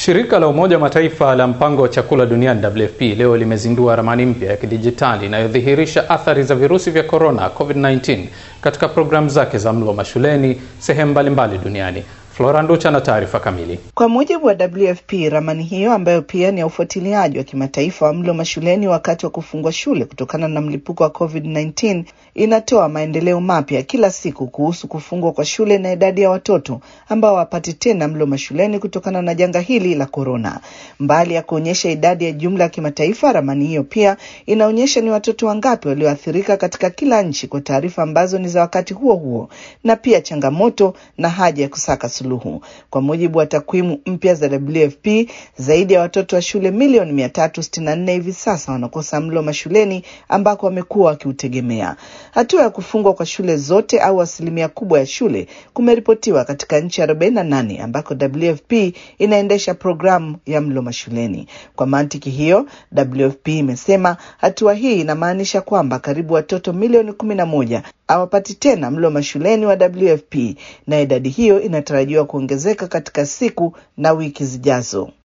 Shirika la Umoja wa Mataifa la mpango wa chakula duniani WFP leo limezindua ramani mpya ya kidijitali inayodhihirisha athari za virusi vya korona COVID-19 katika programu zake za mlo mashuleni sehemu mbalimbali duniani. Flora Nducha na taarifa kamili. Kwa mujibu wa WFP, ramani hiyo ambayo pia ni ya ufuatiliaji wa kimataifa wa mlo mashuleni wakati wa kufungwa shule kutokana na mlipuko wa COVID-19 inatoa maendeleo mapya kila siku kuhusu kufungwa kwa shule na idadi ya watoto ambao hawapati tena mlo mashuleni kutokana na janga hili la korona. Mbali ya kuonyesha idadi ya jumla ya kimataifa, ramani hiyo pia inaonyesha ni watoto wangapi walioathirika katika kila nchi kwa taarifa ambazo ni za wakati huo huo, na pia changamoto na haja ya kusaka suluhu. Kwa mujibu wa takwimu mpya za WFP, zaidi ya watoto wa shule milioni mia tatu sitini na nne hivi sasa wanakosa mlo mashuleni ambako wamekuwa wakiutegemea. Hatua ya kufungwa kwa shule zote au asilimia kubwa ya shule kumeripotiwa katika nchi arobaini na nane ambako WFP inaendesha programu ya mlo mashuleni. Kwa mantiki hiyo, WFP imesema hatua hii inamaanisha kwamba karibu watoto milioni kumi na moja hawapati tena mlo mashuleni wa WFP na idadi hiyo inatarajiwa kuongezeka katika siku na wiki zijazo.